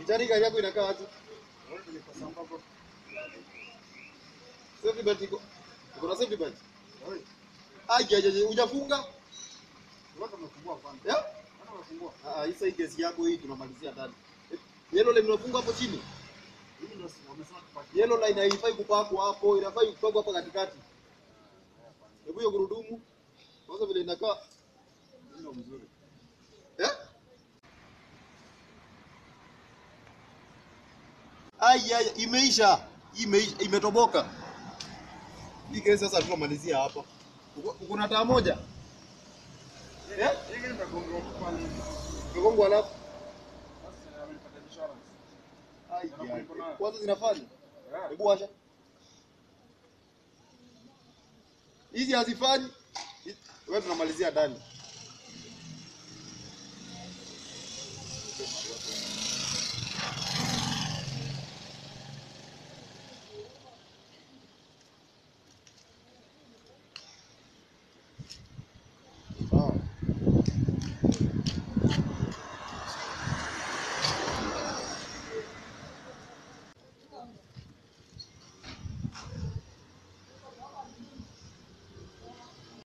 Kichari gari yako inakaa wapi? Safety belt iko. Uko na safety belt? Ai, aje hujafunga? Ya? Ah, hii sasa kesi yako hii tunamalizia ndani. Yellow line unafunga hapo chini. Yellow line haifai kupakwa hapo, inafai kupakwa hapa katikati. Hebu hiyo gurudumu. Kwanza vile inakaa. Eh? Ai, ai, imeisha. Imeisha, imetoboka. Hii kesi sasa tunamalizia hapa. Uko uko na taa moja? Eh? Mgongo alafu. Ai, ai. Kwanza zinafanya. Hebu washa. Hizi hazifanyi. Wewe tunamalizia ndani.